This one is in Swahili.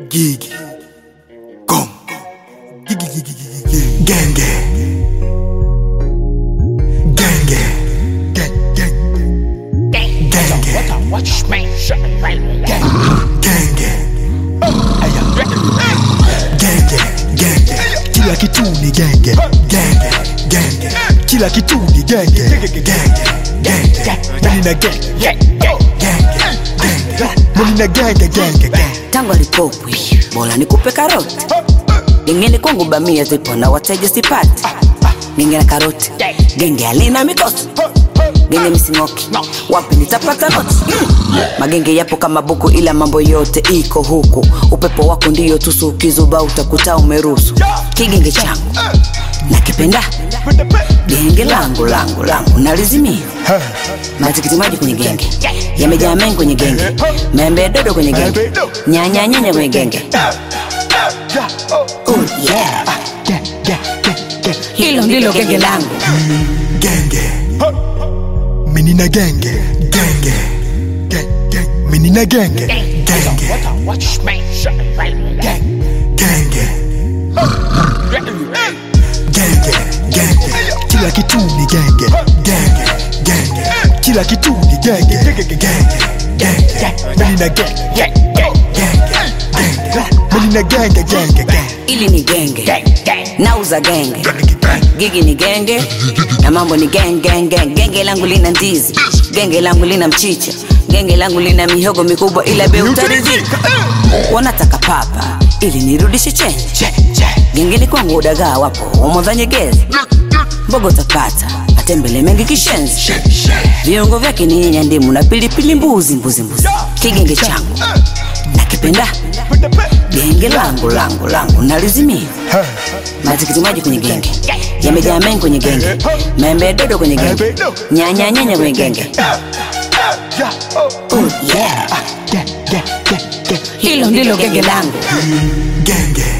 Gigi. Gong. Gigi, gigi, gigi, gigi. Genge. Genge. Gang, gang. Genge. Genge. Genge. Genge. Kila kitu ni genge. Genge. Genge. Kila kitu ni genge. Genge. Genge. Mimi na genge. Genge. Genge. Mimi na genge genge genge. tangu alipopwi bora nikupe karoti gengeni kwangu bamia zipo na wateja sipati genge na karoti genge alina mikosi genge misingoki wapi nitapata noti Mm. magenge yapo kama buku ila mambo yote iko huku upepo wako ndiyo tusu ukizuba utakuta umerusu kigenge changu nakipenda genge langu langu langu nalizimia matikiti maji kwenye genge yamejaa mengi kwenye genge membe dodo kwenye genge nyanya nyanya kwenye genge oh yeah hilo ndilo genge langu genge menina genge genge Ge- ge- menina genge genge genge genge genge kila kitu ni genge genge genge kila kitu ni genge genge genge menina genge genge genge menina genge genge genge ili ni genge nauza genge gigi ni genge na mambo ni gang, gang, gang. genge langu lina ndizi genge langu lina mchicha genge langu lina mihogo mikubwa ila bei utaridhika wanataka papa ili nirudishe chenji gengeni kwangu udagaa wapo wamodhanyegezi mbogo utapata atembele mengi kishenzi viungo vyake ni nyanya ndimu na pilipili mbuzi mbuzi mbuzi kigenge changu nakipenda genge langu langu langu nalizimia matikiti maji kwenye genge yamejaa mengi kwenye genge membe dodo kwenye genge nyanya nyanya kwenye genge oh yeah hilo ndilo genge langu genge